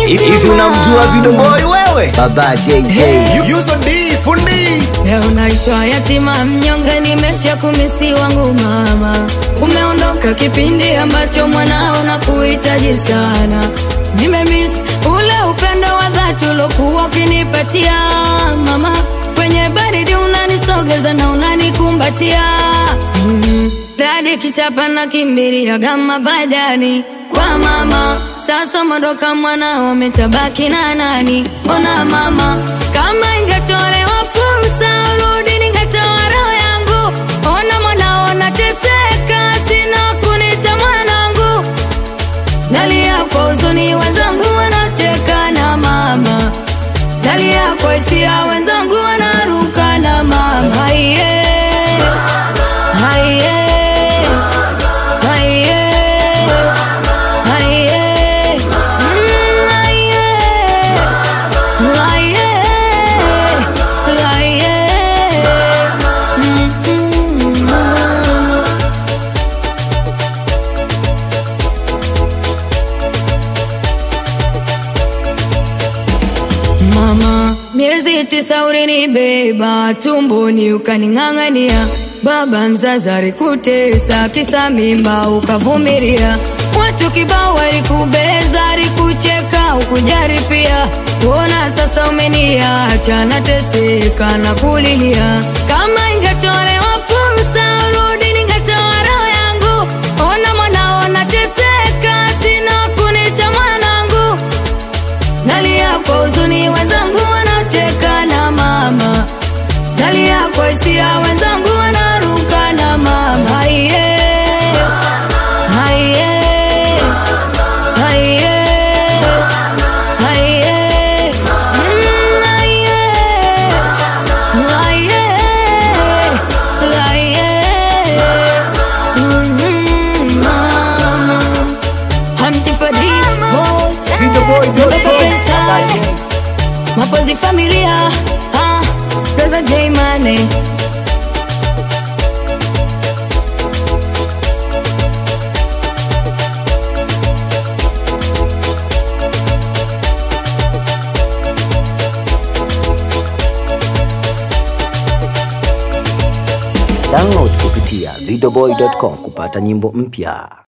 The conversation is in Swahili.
Hivi unamjua Video Boy wewe? Baba JJ. Yuso D fundi Leo naitwa yatima mnyonge, nimesha kumisi wangu mama. Umeondoka kipindi ambacho mwanao na kuhitaji sana. Nimemiss ule upendo wa dhati uliokuwa ukinipatia mama. Kwenye baridi unanisogeza na unanikumbatia mm. Radi kichapa na kimbiria gama badani kwa mama. Sasa mondoka mwanao umetabaki na nani? Mbona mama, kama ingetolewa fursa urudi, ningetoa roho yangu. Ona mwanao nateseka, sina kunita mwanangu. Nalia kwa huzuni, wenzangu wanacheka na mama. Nalia kwa hisia, wenzangu wanaruka na mama. Haiye, haiye, haiye, haiye, mm, haiye, haiye, haiye, mm, mm, mama. Mama, miezi tisa ulinibeba tumboni ukaning'ang'ania. Baba mzazi alikutesa kisa mimba ukavumilia. Watu kibao walikubeza, alikucheka ukujari pia. Kuona sasa umeniacha nateseka na kulilia. Kama ingetolewa fursa urudi, ningetoa roho yangu. Ona mwanao nateseka, sina kunita mwanangu. Nalia kwa huzuni, wenzangu wanacheka na mama. Nalia kwa hisia, wenzangu wanaruka na mama. Haiye, haiye, haiye, haiye, mm, haiye, haiye, haiye, mm, mama. Hamti Fadi, vote. Videoboy.com. Baba J. Mapozi familia ah, Rosa J Mane Download kupitia videoboy.com kupata nyimbo mpya.